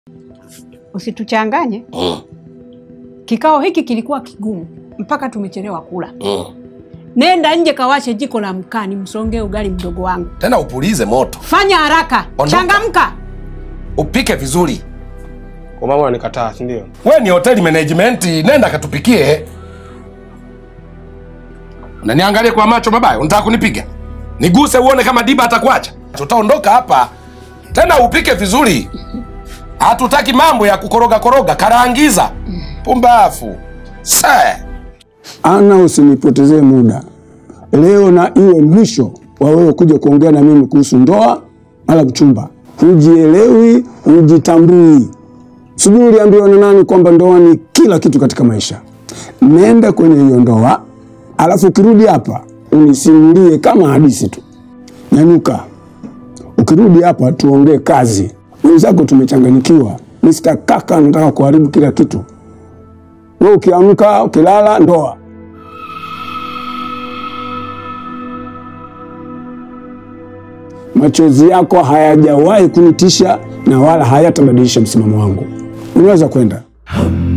Usituchanganye. Mm. Kikao hiki kilikuwa kigumu mpaka tumechelewa kula. Mm. Nenda nje kawashe jiko la mkaa nimsongee ugali mdogo wangu. Tena upulize moto, Fanya haraka, Ondoka. changamka. upike vizuri. Kwa mama unanikataa, si ndio? We ni hoteli management, nenda katupikie. Unaniangalia kwa macho mabaya, unataka kunipiga? Niguse uone kama Diba atakuacha. Tutaondoka hapa tena, upike vizuri. Hatutaki mambo ya kukoroga koroga, karangiza. Pumbafu se Ana, usinipotezee muda leo, na iwe mwisho wa wewe kuja kuongea na mimi kuhusu ndoa wala mchumba. Hujielewi, hujitambui. Sijui uliambiwa na nani kwamba ndoa ni kila kitu katika maisha. Nenda kwenye hiyo ndoa, alafu ukirudi hapa unisimulie kama hadithi tu. Nyanyuka, ukirudi hapa tuongee kazi. Wenzako tumechanganyikiwa. Mr. Kaka anataka kuharibu kila kitu. Wewe ukiamka ukilala, ndoa. Machozi yako hayajawahi kunitisha na wala hayatabadilisha msimamo wangu. Unaweza kwenda.